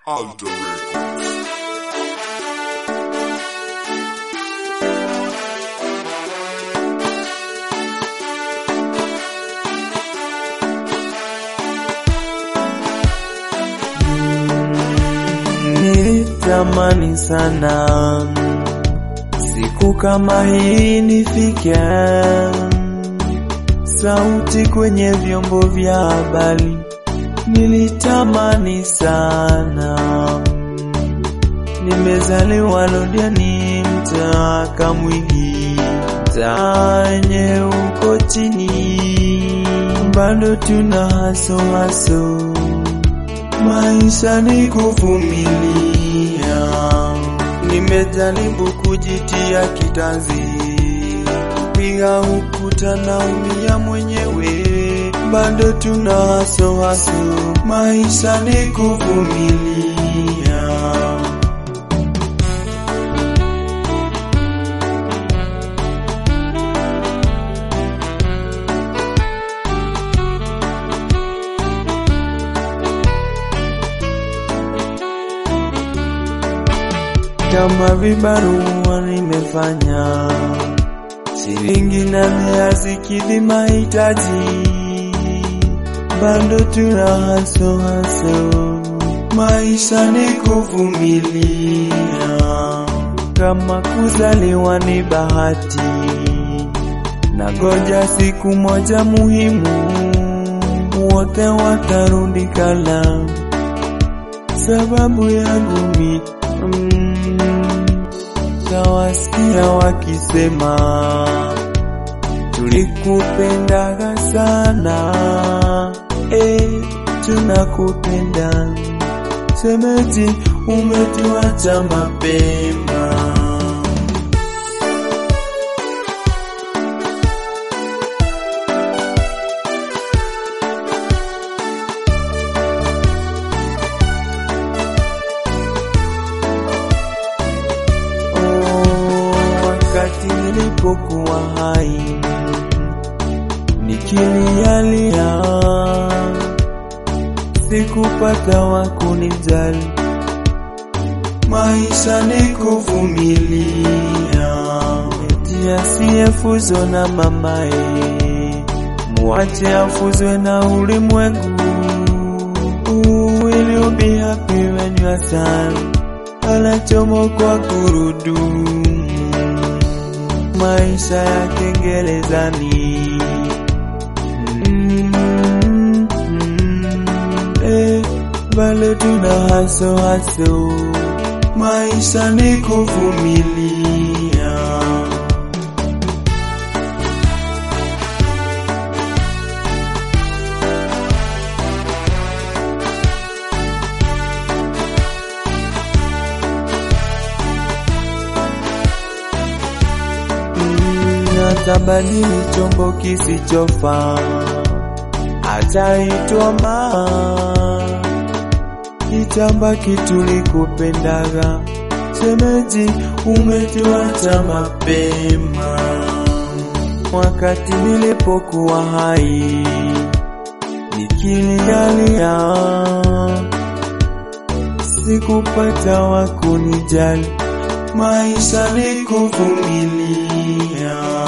Alter Records. Nilitamani sana siku kama hii nifike, sauti kwenye vyombo vya habari. Nilitamani sana, nimezaliwa Londiani, mtaa Kamwigi, tanye uko chini, bado tuna haso haso Maisha ni kuvumilia, nimejaribu kujitia kitanzi, kupiga ukuta na umia mwenyewe, bado tuna haso haso. Maisha ni kuvumilia. kama vibarua nimefanya, shilingi nane hazikidhi mahitaji, bado tuna haso haso. Maisha ni kuvumilia, kama kuzaliwa ni bahati, na goja siku moja muhimu, wote watarudi kala, sababu yangu mi Mm, tawasikia wakisema tulikupendaga sana, eh, tunakupenda semeji, umetuacha mapema. Oh, wakati nilipokuwa hai nikilialia, sikupata wa kunijali. Maisha ni kuvumilia, eti asiyefuzo na mamae, muache afuzwe na ulimwengu. Will you be happy when you are sad? anachomokwa gurudumu, maisha ya kengelezani. Mm, mm, eh, bale tuna haso haso, maisha ni kuvumilia. Atabadili chombo kisichofaa, ataitwa maa, itabaki tulikupendaga. Shemeji, umetuacha mapema, wakati nilipokuwa hai nikilialia, sikupata wa kunijali. Maisha ni kuvumilia.